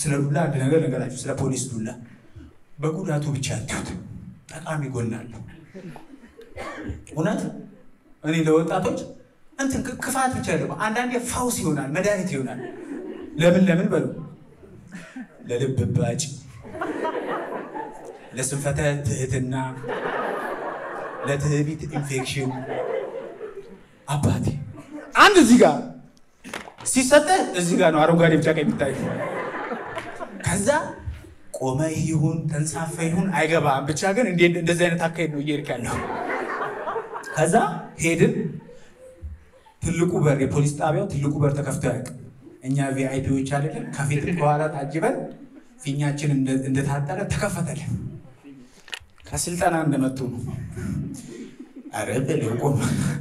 ስለ ዱላ አንድ ነገር ነገራችሁ። ስለ ፖሊስ ዱላ በጉዳቱ ብቻ አትዩት፣ ጠቃሚ ጎን አለው። እውነት እኔ ለወጣቶች እንትን ክ- ክፋት ብቻ ደግሞ አንዳንዴ ፈውስ ይሆናል፣ መድኃኒት ይሆናል። ለምን ለምን በሉ ለልብ ባጭ፣ ለስንፈተ ትህትና፣ ለትዕቢት ኢንፌክሽን አባቴ አንድ እዚህ ጋር ሲሰጠህ እዚህ ጋር ነው አረንጓዴ ቢጫ ቀይ የሚታይ ከዛ ቆመ ይሁን ተንሳፈ ይሁን አይገባም። ብቻ ግን እንደ እንደዚህ አይነት አካሄድ ነው እየሄድክ ያለው። ከዛ ሄድን። ትልቁ በር የፖሊስ ጣቢያው ትልቁ በር ተከፍቶ ያውቅ። እኛ ቪአይፒዎች አይደለም ከፊት በኋላ ታጅበን ፊኛችን እንደ- እንደታጠረ ተከፈተልን። ከስልጠና እንደመጡ ነው። አረ ብለው ቆመ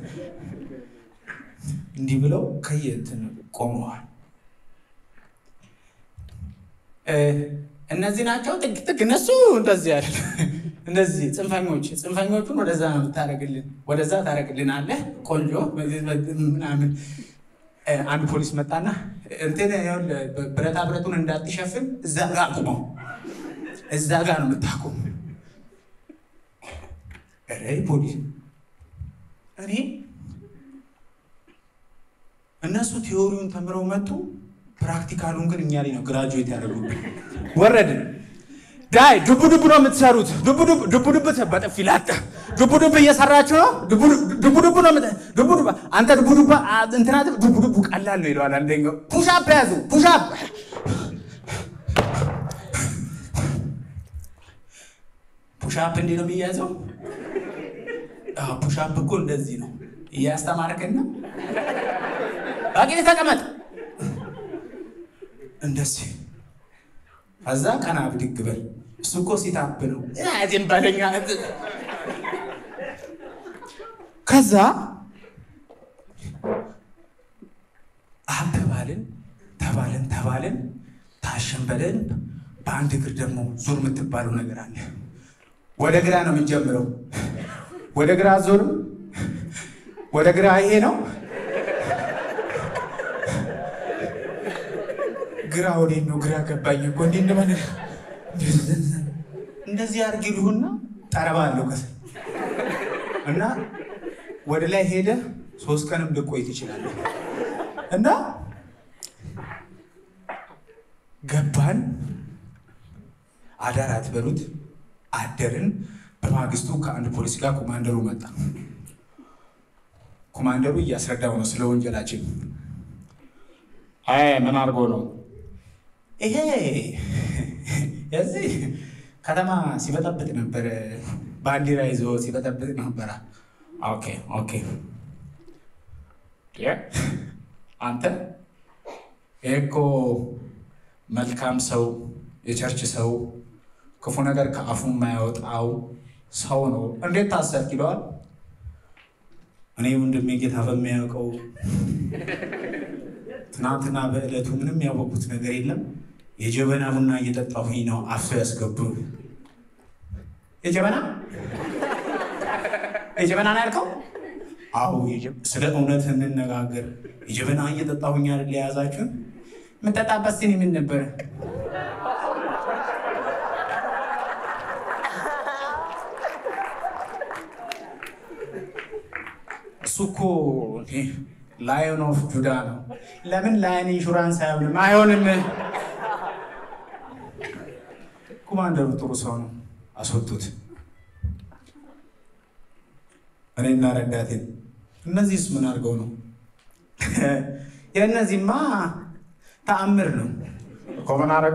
እንዲህ ብለው ከየእንትን ቆመዋል። እ፣ እነዚህ ናቸው ጥግ ጥግ እነሱ እንደዚህ ያለ እንደዚህ ጽንፈኞች ጽንፈኞቹን ወደዛ ነው የምታደርግልን፣ ወደዛ ታደርግልን አለ ቆንጆ ምናምን። እ፣ አንድ ፖሊስ መጣና እንትን ይኸውልህ፣ ብረታ ብረቱን እንዳትሸፍን እዛ ጋር አቁመው፣ እዛ ጋር ነው የምታቁም። ኧረ ፖሊስ እኔ እነሱ ቲዎሪውን ተምረው መጡ። ፕራክቲካሉን ግን እኛ ላይ ነው ግራጁዌት ያደረጉብን። ወረድን። ዳይ ዱቡ ዱቡ ነው የምትሰሩት። ዱቡ ዱቡ ዱቡ ዱቡ በጥፊ ላጠ ዱቡ ዱቡ እየሰራችሁ ነው። ዱቡ ዱቡ ዱቡ ነው የምት- ዱቡ ዱቡ አንተ ዱቡ ዱቡ አ- እንትና ዱቡ ዱቡ ቀላል ነው ይለዋል አንደኛው። ፑሻፕ ያዙ ፑሻፕ ፑሻፕ እንዲህ ነው የሚያዘው። አዎ ፑሻፕ እኮ እንደዚህ ነው እያስተማርከን ነው። ባቂት ተቀመጥ እንደዚህ ከዛ ቀና ብድግ በል። እሱ እኮ ሲታብ ነው ዝም በለኛ። ከዛ አብ ተባልን ተባልን ተባልን ታሸን በለን። በአንድ እግር ደግሞ ዞር የምትባለው ነገር አለ። ወደ ግራ ነው የምንጀምረው። ወደ ግራ ዞርም ወደ ግራ ይሄ ነው ግራ ወዴት ነው? ግራ ገባኝ እኮ እንዲህ እንደምን እንደዚህ አድርግ ይሉህና ጠረባ አለው ከስር እና ወደ ላይ ሄደ ሶስት ቀንም ልቆይ ትችላለህ። እና ገባን አዳር አትበሉት አደርን። በማግስቱ ከአንድ ፖሊስ ጋር ኮማንደሩ መጣ። ኮማንደሩ እያስረዳው ነው ስለ ወንጀላችን። አይ ምን አድርጎ ነው ይሄ የዚህ ከተማ ሲበጠብጥ ነበረ፣ ባንዲራ ይዞ ሲበጠብጥ ነበረ። ኦኬ ኦኬ። የ አንተ ይሄ እኮ መልካም ሰው የቸርች ሰው ክፉ ነገር ከአፉ የማያወጣው ሰው ነው። እንዴት ታሰርክ ይለዋል። እኔ ወንድሜ ጌታ በሚያውቀው ትናንትና በዕለቱ ምንም ያወቁት ነገር የለም። የጀበና ቡና እየጠጣሁኝ ነው አፍሶ ያስገቡ። የጀበና የጀበና ነው ያልከው? አዎ የጀ- ስለ እውነት እንነጋገር። የጀበና እየጠጣሁኝ አይደል የያዛችሁን? የምጠጣበት ሲኒ ምን ነበረ? እሱ እኮ ላዮን ኦፍ ጁዳ ነው። ለምን ላይን ኢንሹራንስ አይሆንም? አይሆንም። ኮማንደሩ ጥሩ ሰው ነው፣ አስወጡት። እኔና ረዳቴን እነዚህስ ምን አድርገው ነው? የእነዚህማ ተአምር ነው እኮ ምን አደረጉ?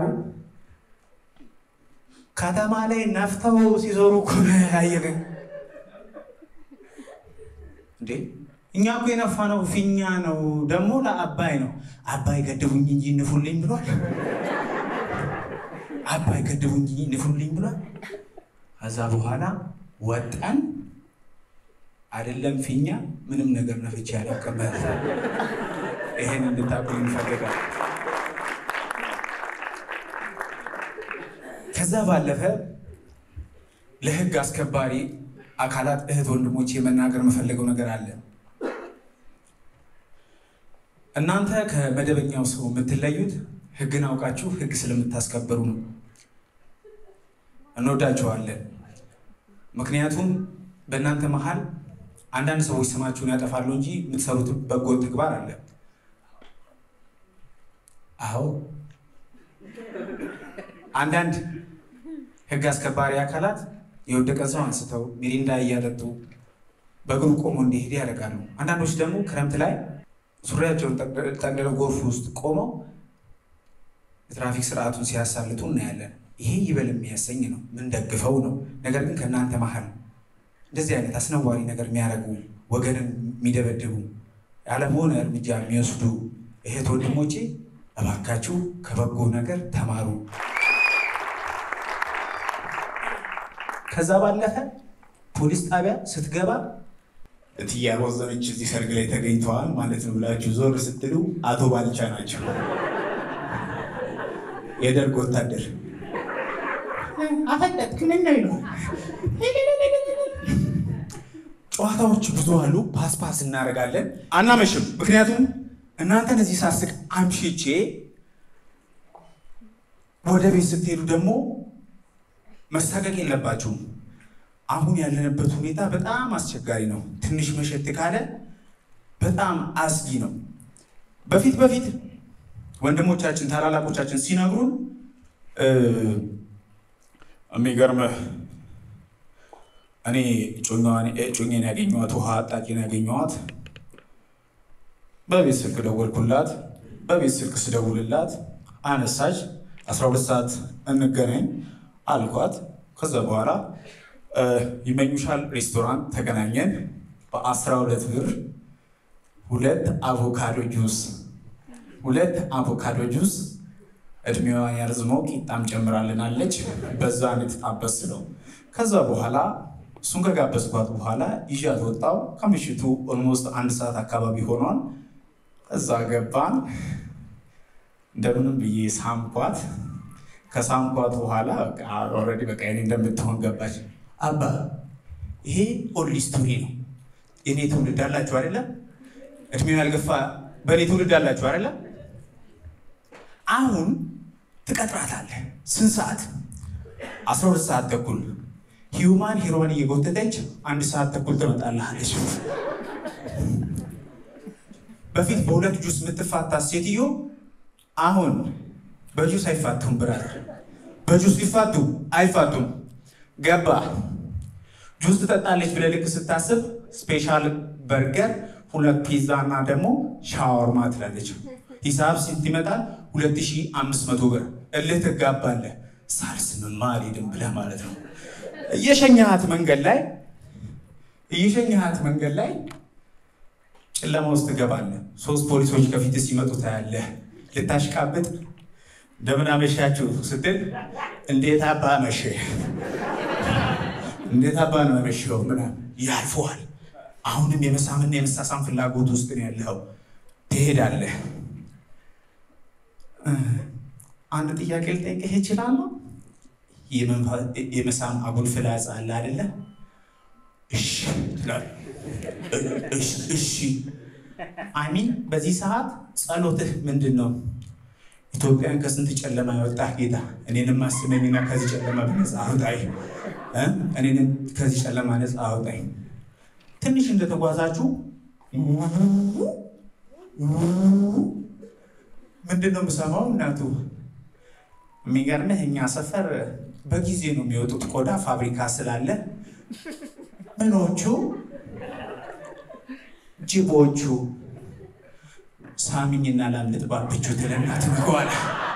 ከተማ ላይ ነፍተው ሲዞሩ እኮ ነው ያየገኝ እንዴ እኛ እኮ የነፋነው ፊኛ ነው፣ ደግሞ ለአባይ ነው። አባይ ገድቡኝ እንጂ ንፉልኝ ብሏል። አባይ ገድቡኝ እንጂ ንፉልኝ ብሏል። ከዛ በኋላ ወጣን። አይደለም ፊኛ ምንም ነገር ነፍቼ ያላውቅም። ይሄን እንድታቁ እንፈልጋል። ከዛ ባለፈ ለህግ አስከባሪ አካላት እህት ወንድሞች የመናገር የምፈልገው ነገር አለ። እናንተ ከመደበኛው ሰው የምትለዩት ህግን አውቃችሁ ህግ ስለምታስከብሩ ነው። እንወዳችኋለን። ምክንያቱም በእናንተ መሀል አንዳንድ ሰዎች ስማችሁን ያጠፋሉ እንጂ የምትሰሩት በጎ ተግባር አለ። አዎ አንዳንድ ህግ አስከባሪ አካላት የወደቀ ሰው አንስተው ሚሪንዳ እያጠጡ በእግሩ ቆሞ እንዲሄድ ያደርጋሉ። አንዳንዶች ደግሞ ክረምት ላይ ሱሪያቸውን ጠቅልለው ጎርፍ ውስጥ ቆመው የትራፊክ ስርዓቱን ሲያሳልጡ እናያለን። ይሄ ይበል የሚያሰኝ ነው፣ ምንደግፈው ነው። ነገር ግን ከእናንተ መሀል እንደዚህ አይነት አስነዋሪ ነገር የሚያደርጉ ወገንን የሚደበድቡ ያለሆነ እርምጃ የሚወስዱ እህት ወንድሞቼ እባካችሁ ከበጎ ነገር ተማሩ። ከዛ ባለፈ ፖሊስ ጣቢያ ስትገባ እትዬ አሮዘነች እዚህ ሰርግ ላይ ተገኝተዋል ማለት ነው ብላችሁ ዞር ስትሉ አቶ ባልቻ ናቸው፣ የደርግ ወታደር። አፈለጥክ ምን ነው ይለዋል። ጨዋታዎች ብዙ አሉ። ፓስፓስ እናደርጋለን፣ አናመሽም። ምክንያቱም እናንተን እዚህ ሳስቅ አምሽቼ ወደ ቤት ስትሄዱ ደግሞ መሳቀቅ የለባችሁም። አሁን ያለንበት ሁኔታ በጣም አስቸጋሪ ነው። ትንሽ መሸት ካለ በጣም አስጊ ነው። በፊት በፊት ወንድሞቻችን ታላላቆቻችን ሲነግሩን የሚገርምህ እኔ ጮኛን ያገኘኋት ውሃ አጣቂን ያገኘኋት በቤት ስልክ ደወልኩላት። በቤት ስልክ ስደውልላት አነሳች። 12 ሰዓት እንገናኝ አልኳት። ከዛ በኋላ ይመኙሻል ሬስቶራንት ተገናኘን። በ12 ብር ሁለት አቮካዶ ጁስ ሁለት አቮካዶ ጁስ እድሜዋን ያርዝመው ቂጣም ጨምራልናለች። በዛ እንድትጣበስ ነው። ከዛ በኋላ እሱን ከጋበዝኳት በኋላ ይዣት ወጣው። ከምሽቱ ኦልሞስት አንድ ሰዓት አካባቢ ሆኗል። እዛ ገባን። እንደምንም ብዬ ሳምኳት። ከሳምኳት በኋላ ኦልሬዲ በቃ እኔ እንደምትሆን ገባች። አባ ይሄ ኦልድ ስቶሪ ነው። የኔ ትውልድ አላችሁ አይደለም? እድሜው ያልገፋ በእኔ ትውልድ አላችሁ አይደለም? አሁን ትቀጥራታለህ። ስንት ሰዓት? አስራ ሁለት ሰዓት ተኩል ሂዩማን ሂሮን እየጎተተች አንድ ሰዓት ተኩል ትመጣልሃለች። በፊት በሁለት ጁስ የምትፋታ ሴትዮ አሁን በጁስ አይፋቱም። ብራዘር በጁስ ሊፋቱ አይፋቱም። ገባ ጁስ ትጠጣለች ብለህ ልክ ስታስብ ስፔሻል በርገር፣ ሁለት ፒዛ እና ደግሞ ሻወርማ ትላለች። ሂሳብ ስንት ይመጣል? 2500 ብር። እልህ ትጋባለህ። ሳልስምማ አልሄድም ብለህ ማለት ነው። እየሸኘሃት መንገድ ላይ እየሸኘሃት መንገድ ላይ ጨለማ ውስጥ ትገባለህ። ሶስት ፖሊሶች ከፊት ሲመጡ ታያለህ። ልታሽቃብጥ እንደምን አመሻችሁ ስትል እንዴት አባ መሸ እንዴት አባ ነው መሸው ምናምን ያልፈዋል። አሁንም የመሳምና የመሳሳም ፍላጎት ውስጥ ነው ያለው። ትሄዳለህ። አንድ ጥያቄ ልጠይቅህ እችላለሁ? የመሳም አጉል ፍላጻ አለ አይደለ? እሺ ትላለህ። እሺ አሚን። በዚህ ሰዓት ጸሎትህ ምንድን ነው? ኢትዮጵያን ከስንት ጨለማ ያወጣህ ጌታ እኔንም አስበኝና ከዚህ ጨለማ ነፃ አውጣኝ፣ እኔንም ከዚህ ጨለማ ነፃ አውጣኝ። ትንሽ እንደተጓዛችሁ ምንድን ነው የምሰማው? እናቱ የሚገርምህ እኛ ሰፈር በጊዜ ነው የሚወጡት ቆዳ ፋብሪካ ስላለ ምኖቹ ጅቦቹ ሳሚኝና ላምልጥ ባብቹ ትለና ትመገዋለ።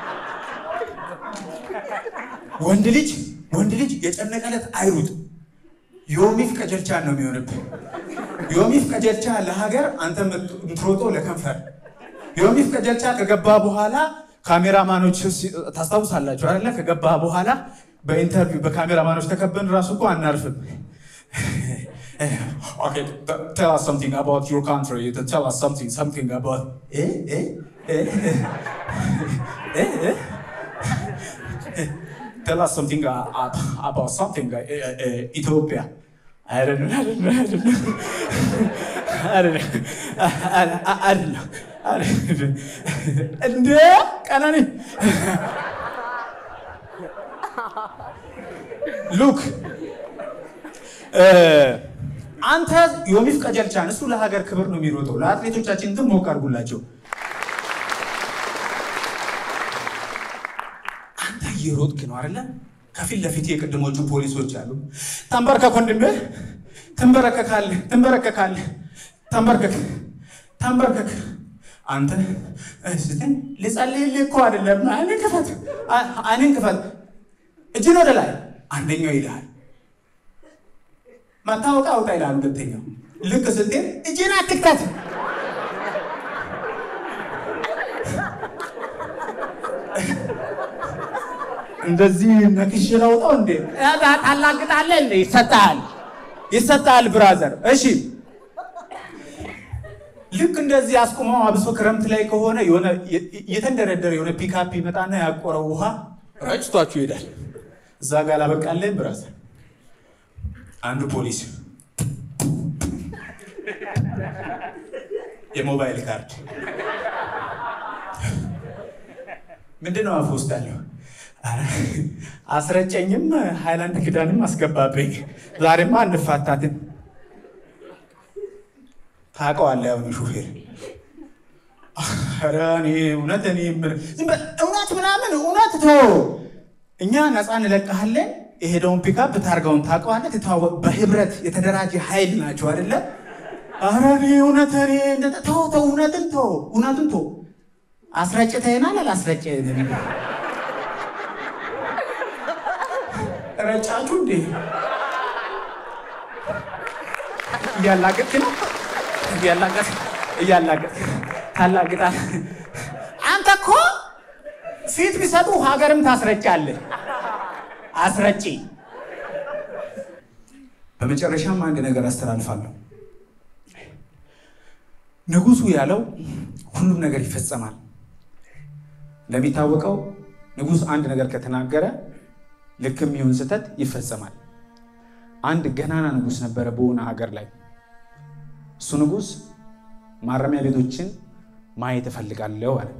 ወንድ ልጅ ወንድ ልጅ የጨነቀለት አይሩጥ። ዮሚፍ ቀጀልቻ ነው የሚሆንብህ። ዮሚፍ ቀጀልቻ ለሀገር፣ አንተ ምትሮጦ ለከንፈር። ዮሚፍ ቀጀልቻ ከገባ በኋላ ካሜራማኖች ታስታውሳላችሁ አይደለ? ከገባ በኋላ በኢንተርቪው በካሜራማኖች ተከበን ራሱ እኮ አናርፍም። Okay, tell us something about your country. Tell us something, something about. Eh, eh, eh, eh, eh. Tell us something uh, about something. Uh, uh, Ethiopia. I don't know. I don't know. I don't know. I don't know. I, I, I don't know. እንደ ቀነኒ ሉክ አንተ ዮሚፍ ቀጀልቻን እሱ ለሀገር ክብር ነው የሚሮጠው። ለአትሌቶቻችን ግን ሞቅ አድርጉላቸው። አንተ እየሮጥክ ነው አይደለ? ከፊት ለፊት የቅድሞቹ ፖሊሶች አሉ። ተንበርከክ ወንድሜ፣ ትንበረከካለህ፣ ትንበረከካለህ፣ ተንበርከክ፣ ተንበርከክ። አንተ እስትን ልጸልይልህ እኮ አይደለም። አይንን ክፈት፣ አይንን ክፈት፣ እጅን ወደ ላይ። አንደኛው ይልሃል መታወቂያ አውጣ ይላል። ሁለተኛው ልክ ስትሄድ እጅን አትክተት። እንደዚህ ነክሽ ለውጠው እንዴ ታላግጣለህ እንዴ? ይሰጣል፣ ይሰጣል ብራዘር። እሺ ልክ እንደዚህ አስቁመው፣ አብሶ ክረምት ላይ ከሆነ የሆነ የተንደረደረ የሆነ ፒካፕ ይመጣና ያቆረው ውሃ ረጭቷችሁ ይሄዳል። እዛ ጋር ላበቃለን ብራዘር አንዱ ፖሊስ የሞባይል ካርድ ምንድን ነው አፍ ውስጥ አለው? አስረጨኝም ሃይላንድ ክዳንም አስገባብኝ። ዛሬማ አንፋታትም። ታውቀዋለህ ያሁኑ ሹፌር ኧረ እኔ እውነት እኔ እውነት ምናምን እውነት ቶ እኛ ነፃ እንለቅሃለን የሄደውን ፒካፕ ታርጋውን ታውቀዋለህ። ትተዋወቅ በህብረት የተደራጀ ኃይል ናቸው አይደለ? ኧረ እኔ እውነት እኔ ተው ተው፣ እውነትን ተው፣ እውነትን ተው። አስረጭተኸናል አላስረጭህንም? ረጫችሁ እንዴ? እያላገጥክ ነው እያላገጥ እያላገጥ ታላግጣል። አንተ እኮ ፊት ቢሰጡ ሀገርም ታስረጫለህ። አስረጪ። በመጨረሻም አንድ ነገር አስተላልፋለሁ። ንጉሱ ያለው ሁሉም ነገር ይፈጸማል። እንደሚታወቀው ንጉስ አንድ ነገር ከተናገረ ልክም ይሁን ስህተት ይፈጸማል። አንድ ገናና ንጉስ ነበረ በሆነ ሀገር ላይ። እሱ ንጉስ ማረሚያ ቤቶችን ማየት እፈልጋለሁ አለ።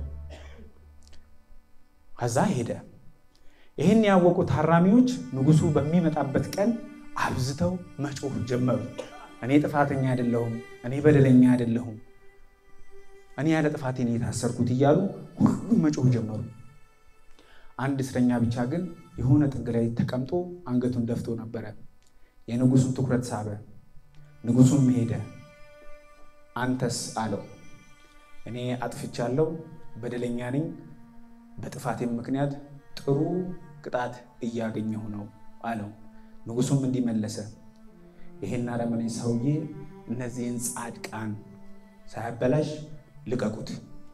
ከዛ ሄደ። ይህን ያወቁ ታራሚዎች ንጉሱ በሚመጣበት ቀን አብዝተው መጮህ ጀመሩ። እኔ ጥፋተኛ አይደለሁም፣ እኔ በደለኛ አይደለሁም፣ እኔ ያለ ጥፋቴ ነው የታሰርኩት እያሉ ሁሉም መጮህ ጀመሩ። አንድ እስረኛ ብቻ ግን የሆነ ጥግ ላይ ተቀምጦ አንገቱን ደፍቶ ነበረ። የንጉሱን ትኩረት ሳበ። ንጉሱም ሄደ። አንተስ አለው። እኔ አጥፍቻለሁ፣ በደለኛ ነኝ፣ በጥፋቴም ምክንያት ጥሩ ቅጣት እያገኘሁ ነው አለው። ንጉሱም እንዲመለሰ ይሄን አረመኔ ሰውዬ እነዚህን ጻድቃን ሳያበላሽ ልቀቁት።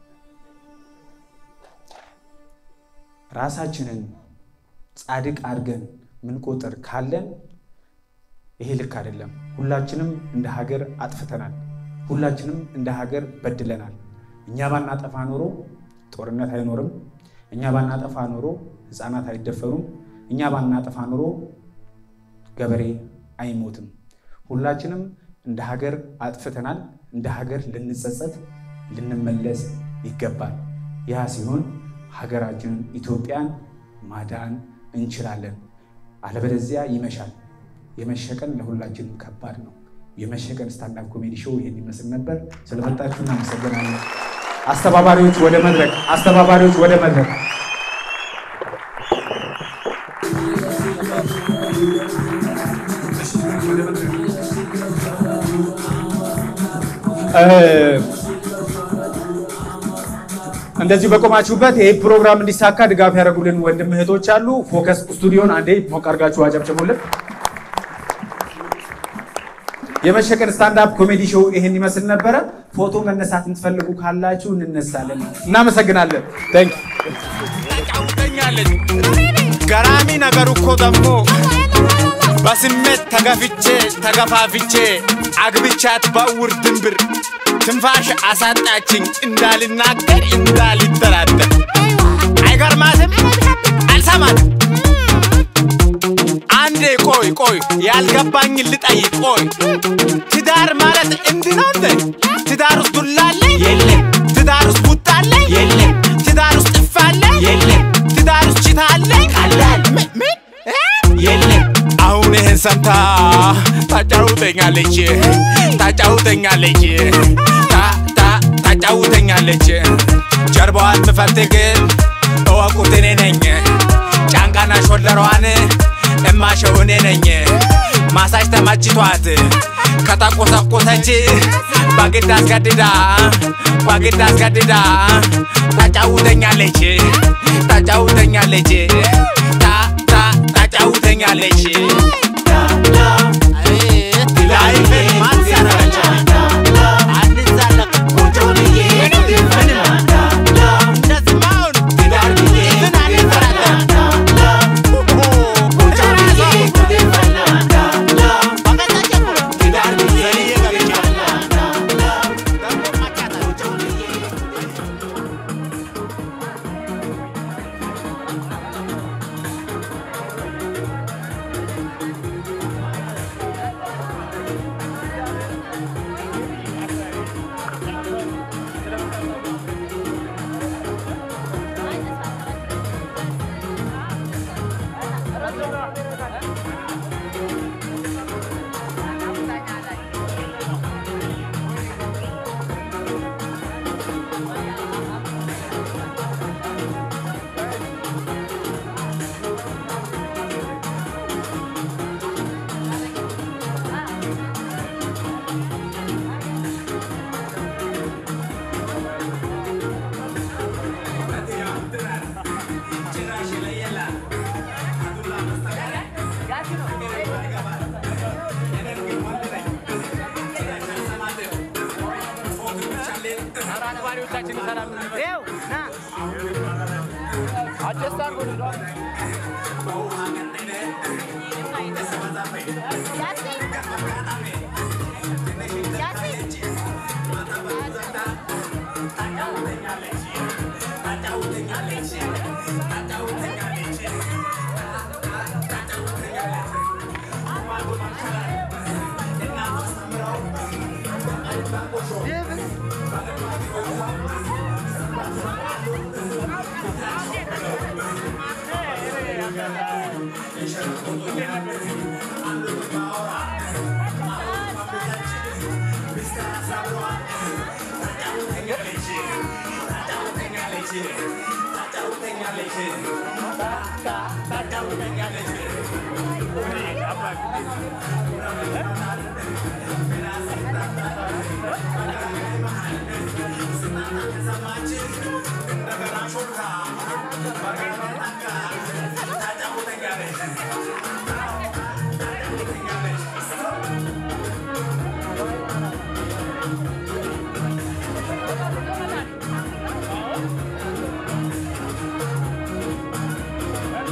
ራሳችንን ጻድቅ አድርገን ምንቆጥር ካለን ይሄ ልክ አይደለም። ሁላችንም እንደ ሀገር አጥፍተናል። ሁላችንም እንደ ሀገር በድለናል። እኛ ባናጠፋ ኖሮ ጦርነት አይኖርም። እኛ ባናጠፋ ኖሮ ሕፃናት አይደፈሩም። እኛ ባናጠፋ ኖሮ ገበሬ አይሞትም። ሁላችንም እንደ ሀገር አጥፍተናል። እንደ ሀገር ልንጸጸት፣ ልንመለስ ይገባል። ያ ሲሆን ሀገራችንን ኢትዮጵያን ማዳን እንችላለን። አለበለዚያ ይመሻል። የመሸቀን ለሁላችንም ከባድ ነው። የመሸቀን ስታንዳፕ ኮሜዲ ሾው ይሄን ይመስል ነበር። ስለመጣችሁ እናመሰግናለን። አስተባባሪዎች ወደ መድረክ፣ አስተባባሪዎች ወደ መድረክ። እንደዚሁ በቆማችሁበት ይህ ፕሮግራም እንዲሳካ ድጋፍ ያደረጉልን ወንድም እህቶች አሉ። ፎከስ ስቱዲዮን አንዴ ሞቅ አድርጋችሁ አጨብጭቡልን። የመሸቀን ስታንዳፕ ኮሜዲ ሾው ይሄን ይመስል ነበረ። ፎቶ መነሳት የምትፈልጉ ካላችሁ እንነሳለን። እናመሰግናለን። ታንክ ተጫውተኛለች። ገራሚ ነገሩ እኮ ደግሞ በስሜት ተገፍቼ ተገፋፍቼ አግብቻት በእውር ድንብር ትንፋሽ አሳጣችኝ እንዳልናገር እንዳልደራደር። አይገርማትም? አልሰማትም። አንዴ ቆይ ቆይ ያልገባኝ ልጠይቅ ቆይ ትዳር ማለት እንዲህ ነው እንዴ? ትዳር ውስጥ ዱላ አለ የለም? ትዳር ውስጥ ቡጣ አለ የለም ትዳር ውስጥ ጥፍ አለ የለም ትዳር ውስጥ ችታ አለ ቀላል ምን ምን እ? የለም አሁን ይህን ሰምታ ታጫውተኛለች ታጫውተኛለች ታ- ታ- ታጫውተኛለች ጀርባዋን ምፈልግ እወቁት እኔ ነኝ ጫንቃና ሾለሯን እማሸው እኔ ነኝ ማሳጅ ተመችቷት ከተቆሰቆሰች በግድ አስገድዳ በግድ አስገድዳ ታጫውተኛለች ታጫውተኛለች ታ- ታ- ታጫውተኛለች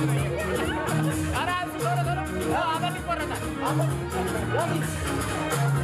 Thank